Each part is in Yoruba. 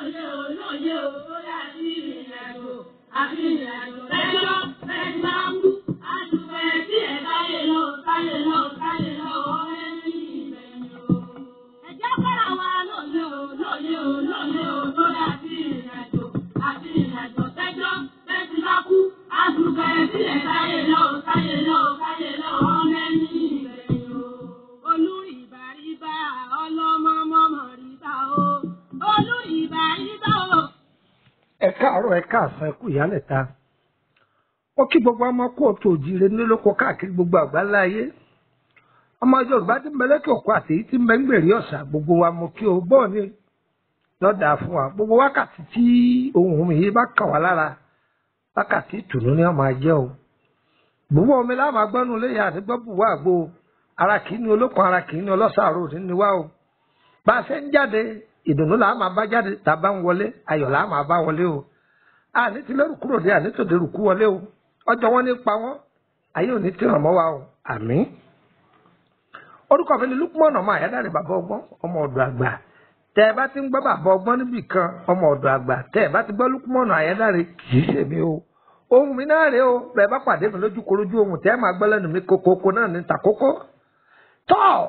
lóye o lóye o ó yà sí ìrìnàjò àfi ìrìnàjò lẹ́jọ́ bẹ́ẹ̀ máa ń kú àdùpẹ́ tí ẹ̀ táyé lọ táyé lọ táyé lọ ọ̀rẹ́ ní ìgbẹ̀yìn o. ẹ̀jẹ̀ fara wa lóye o lóye o lóye o ó yà sí ìrìnàjò àfi ìrìnàjò lẹ́jọ́ bẹ́ẹ̀ máa kú àdùpẹ́ tí ẹ̀ táyé lọ táyé lọ táyé lọ ọ̀rẹ́ ní ìgbẹ̀yìn o. olú ìbàríbà ọlọ́mọmọmọ ríbà o olú ìbàríbà o. ẹ káàárọ̀ ẹ káàsán ẹ kú ìyálẹ̀ta ó kí gbogbo ọmọ kó o tó jíire nílòkó káàkiri gbogbo àgbáńlá ayé ọmọ yorùbá tí ń bẹ lẹ́kẹ̀ òkú àti èyí tí ń bẹ ń gbèrè ọ̀sà gbogbo wa mo kí o bọ́ọ̀ ni lọ́dà fún wa gbogbo wákàtí tí ohun mi yìí bá kàn wá lára wákàtí ìtùnú ni wọ́n máa jẹ́ o gbogbo omi láwọn agbọ́nù léyà àti gbọ́ bùwá àgbo ara kì í ní olókun ara kì í ní ọlọ́sàárò ní ni wá o bá a ṣe ń jáde ìdùnnú làá máa bá jáde tàbá ń wọlé ayọ̀ làá máa bá wọlé o àní ti lẹ́rù kúrò dé àní tòde rù kú wọlé o ọjọ́ wọn ní pa wọ́n ayé òní ti ràn mọ́ wa o àmín. orúkọ mi ni Lukman ọmọ àyádáre bàbá ọgbọ́n ọmọ ọ̀dọ̀ àgbà tẹ́ ẹ bá ti ń gbọ́ bàbá ọgbọ́n níbì kan ọmọ ọ̀dọ̀ àgbà tẹ́ ẹ bá ti gbọ́ Lukman àyádáre kì í ṣèmi o ohun mi náà rèé o bẹ́ẹ̀ bá pàdé mi lójú korojú ohun tẹ́ ẹ máa gbọ́ lẹ́nu mi kokoko náà ní takoko tọ́ọ̀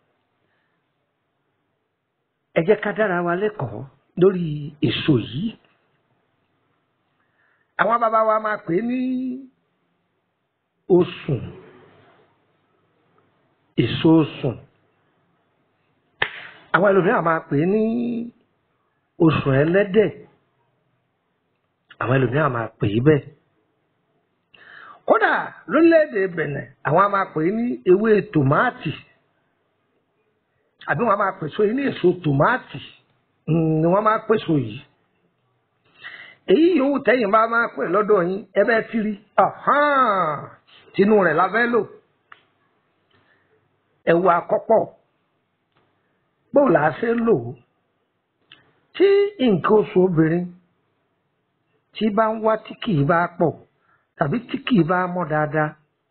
ẹ jẹ́ ká dára wa lẹ́kọ̀ọ́ lórí èso yìí àwọn bàbá wa máa pè é ní osùn èso osùn àwọn ẹlòmíràn máa pè é ní osùn ẹlẹ́dẹ̀ àwọn ẹlòmíràn máa pè é bẹ́ẹ̀ kódà lórílẹ̀‐èdè Bẹ̀nẹ̀ àwọn a máa pè é ní ewé tòmáàtì àbí wọn máa pèsè yìí ní èso tòmáàtì ni wọn máa pèsè yìí èyí yòówù tẹ̀yin bá máa pè lọ́dọ̀ yín ẹ bẹ́ẹ̀ ti rí tinú rẹ̀ la fẹ́ lò ẹ̀wù àkọ́pọ̀ bóò là á ṣe lò ó tí nǹkan oṣù obìnrin tí bá ń wá tí kì í bá pọ̀ tàbí tí kì í bá mọ́ dáadáa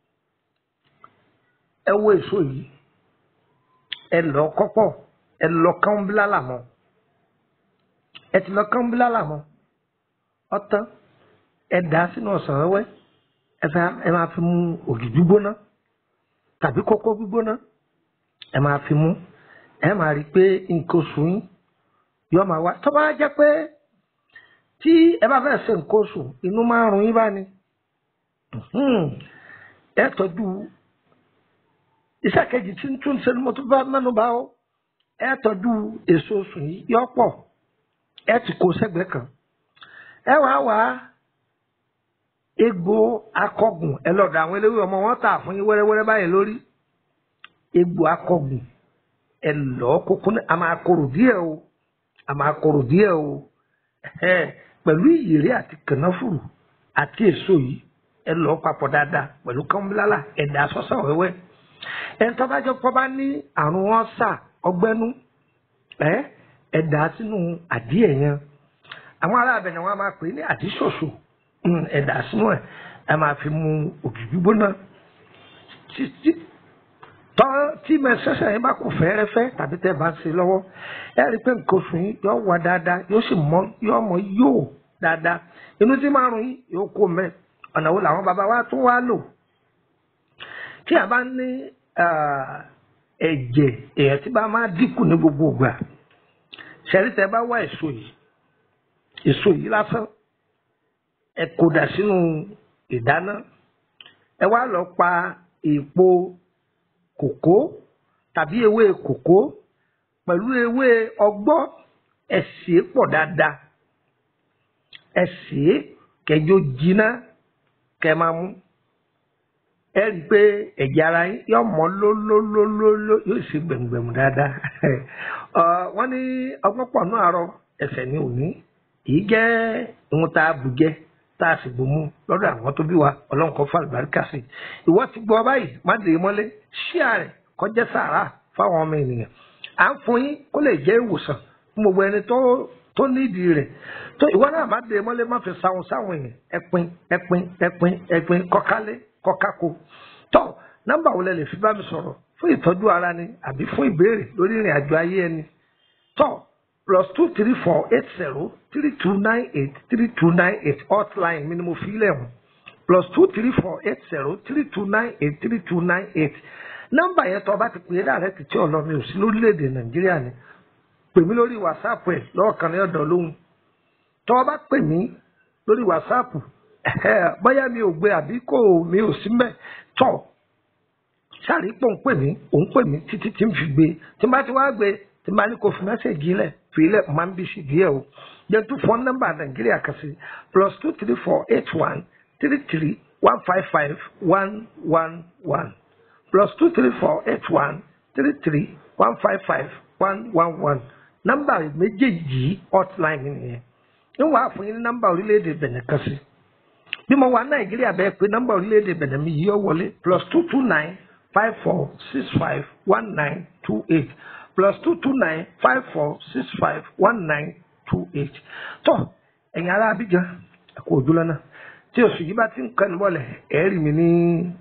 ẹ wo èso yìí ẹ lọ kọ́pọ̀ ẹ lọ kán bílálà mọ́ ẹ ti lọ kán bílálà mọ́ ọtán ẹ dà á sínú ọ̀sán wẹ́wẹ́ ẹ fẹ́ ẹ máa fi mu ògì gbígbóná tàbí kókó gbígbóná ẹ máa fi mu ẹ máa rí i pé nǹkan oṣù yín yọ máa wá tó bá jẹ́ pé tí ẹ bá fẹ́ ṣe nǹkan oṣù inú máa ń run yín bá ní ẹ tọ́jú iṣẹ́ kejì tí ń tún ṣe ni mo tún bá mẹ́nu bá ó ẹ tọ́jú èso oṣù yìí yọ pọ̀ ẹ ti kó sẹ́gbẹ̀ẹ́ kan ẹ wá wá egbò akọgùn ẹ lọ́dọ̀ àwọn eléwé ọmọ wọn tà fún yín wẹ́rẹ́wẹ́rẹ́ báyìí lórí egbò akọgùn ẹ lọ́ kókó ní a máa korò díẹ̀ o a máa korò díẹ̀ o pẹ̀lú ìyèrè àti kànáfùrù àti èso yìí ẹ lọ́ papọ̀ dáadáa pẹ̀lú kánbílálà ẹ̀dá sọ́sọ́ wẹ́wẹ́ ẹni tó bá jẹ́ pọ́ bá ní àrùn ọ́sà ọgbẹ́nú ẹ ẹ̀dá sínú àdíẹ̀ yẹn àwọn ará abẹ̀nẹ̀ wọn a máa pè é ní àdíṣòṣò ẹ̀dá sínú ẹ̀ ẹ máa fi mu ògì gbígbóná tọ́ tí mẹsẹsẹ yẹn bá kù fẹ́ẹ́rẹ́fẹ́ tàbí tẹ́ bá ń ṣe lọ́wọ́ ẹ rí i pé nǹkan oṣù yín yóò wá dáadáa yóò sì mọ yóò mọ yóò dáadáa inú tí márùn yín yóò kó mẹ ọ̀nà wo làwọn bàbá wa tún wá lò tí a bá ní ẹ̀jẹ̀ èèyàn tí bá máa dínkù ní gbogbo ìgbà ṣẹ̀rí tẹ́ bá wá èso yìí èso yìí lásán ẹ kó dà sínú ìdáná ẹ wá lọ pa èèpo kòkó tàbí ewé kòkó pẹ̀lú ewé ọgbọ́ ẹ sè é pọ̀ dáadáa ẹ sè é kẹjọ jiná kẹ máa mú ẹ rí i pé ẹ̀jẹ̀ ara yín yóò mọ́ lólólólóló yóò sì gbẹ̀mùgbẹ̀mù dáadáa wọ́n ní ọgbọ́n pọ̀ náà àárọ̀ ẹsẹ̀ ní òní èyí jẹ́ ohun tá a bù jẹ́ tá a sì bò mú lọ́dọ̀ àwọn tó bí wa ọlọ́run kan fún àlùbáríkà sí i ìwọ ti gbọ́ báyìí má dè é mọ́lé ṣíà rẹ̀ kọjá sàrà fáwọn ọmọ ènìyàn à ń fún yín kó lè jẹ́ ìwòsàn fún gbogbo ẹni tó tó nídìí rẹ̀ tó ìwọ náà má dè é mọ́lé má fi sáwọn sáwọn èèyàn ẹpin ẹpin ẹpin ẹpin kọkálé kọkáko tó nọ́mbà wo lẹ lè fi bá mi sọ̀rọ̀ fún ìtọ́jú ara ni àbí fún ìbéèrè lórí ìrìn àjò ayé ẹni tó plus two three four eight zero three two nine eight three two nine eight hotline mi ni mo fi lẹ̀ hùn plus two three four eight zero three two nine eight three two nine eight nọ́mbà yẹn tó o bá ti pè é dàrẹ́ ti tí ọ̀lọ́ mi ò sí lórílẹ̀‐èdè nàìjíríà ni pè mí lórí wàsáàpù ẹ̀ lọ́ọ̀kan ní ọ̀dọ̀ lóhùn tó o bá pè mí lórí wàsáàpù bóyá mi ò gbé àbí kò mi ò sí mẹ́ tọ̀ sáré pò ń pè mí òun pè mí títí tí n fi gbé tí n bá ti wá gbé tí n bá ní kò fi mẹ́sẹ̀gì lẹ̀ fi lẹ̀ máa ń bí sí díẹ̀ o jẹ́ tún fọ́n nọ́mbà nàìjíríà kan sí plus two three four eight one three three one five five one one one plus two three four eight one three three one five five one one one nọ́mbà méjèèjì hotline nìyẹn ń wàá fún yín ní nọ́mbà orílẹ̀-èdè Benin kan sí bí mo wà nàìjíríà bẹ́ẹ̀ pé nọ́mbà orílẹ̀-èdè Benin mi yìí ó wọlé plus two two nine five four six five one nine two eight plus two two nine five four six five one nine two eight tó ẹ̀yin ará Abidjan ẹ̀kọ́ òjúlọ náà tí oṣù yìí bá ti ń kẹ́nu bọ́lẹ̀ ẹ̀ẹ́rì mi ní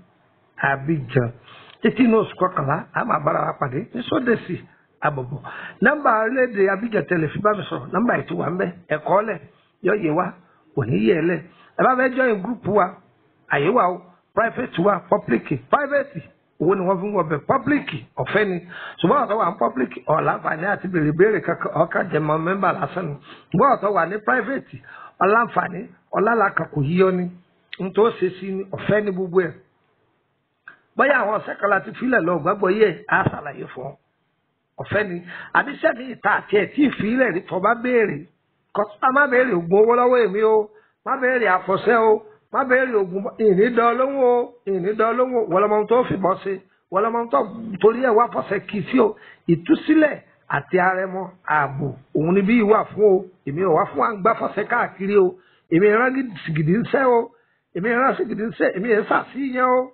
Abidjan títí inú oṣù kọkànlá a máa bára wa pàdé ní sódèsì àbọ̀bọ̀ nọ́mbà orílẹ̀-èdè Abidjan tẹ̀lé fi bá mi sọ̀rọ̀ nọ́mbà ètò wa ń bẹ ẹ̀kọ́ lẹ̀ yọ yẹ wa òní yẹ lẹ̀ ẹ bá fẹ́ join group wa àyè wa o private wa public private owó ni wọ́n fi ń wọ bẹ̀ public ọ̀fẹ́ ni ṣùgbọ́n ọ̀tọ̀ wà ní public ọ̀làǹfààní àti béèrè béèrè kankan ọ̀ka jẹmọ mẹ́mbà lásán ni ṣùgbọ́n ọ̀tọ̀ wà ní private ọ̀làǹfààní ọ̀làlàkà kò yíyọ ni n tó ṣe sí ni ọ̀fẹ́ ni gbogbo ẹ̀ bóyá àwọn ọ̀sẹ̀ kan láti filẹ̀ lọ gbàgbọ́ yẹ á ṣàlàyé fún ọ ọ̀fẹ́ ni àbíṣẹ́ mi ìta àti ẹ̀ tí ìfilẹ̀ rí tọ́ bá béèrè kọ́sítà má béèrè ògùn owó lọ́wọ́ èmi o má béèrè àfọ̀ṣẹ́ o má béèrè ògùn ìnídọ́ lóhùn o ìnídọ́ lóhùn o wọlọmọ tó fìbọn ṣe wọlọmọ tó torí ẹ̀ wá fọ̀ṣẹ́ kì í sí o ìtúsílẹ̀ àti arẹmọ ààbò òun ni bí ìwà fún o èmi ò wá fún wa ń gbá fọ̀ṣẹ́ káàkiri o èmi ìran gidi ń sẹ́ o èmi ìran sì gidi ń sẹ́ èmi ẹ̀ sàṣìyàn o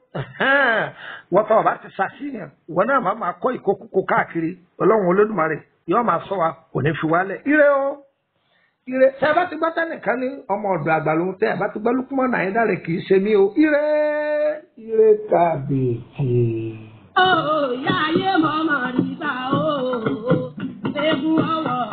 wọ́n tọ́ ọba ti ṣàṣìyàn ìwọ náà máa máa kọ́ ìkókókó káàkiri ọlọ́run olódùmarè yóò máa sọ wa kò ní fi wálẹ̀ ire o ire tẹ ẹ bá ti gbọ́ tẹ́nìkan ní ọmọ ọ̀dọ̀ àgbà lòun tẹ ẹ bá ti gbọ́ lùkúmọ̀ náà yín dáre kì í ṣe mí o ire ire kàbìtì. Ó yá ayé mọ̀mọ́ nígbà ó, egun ọwọ́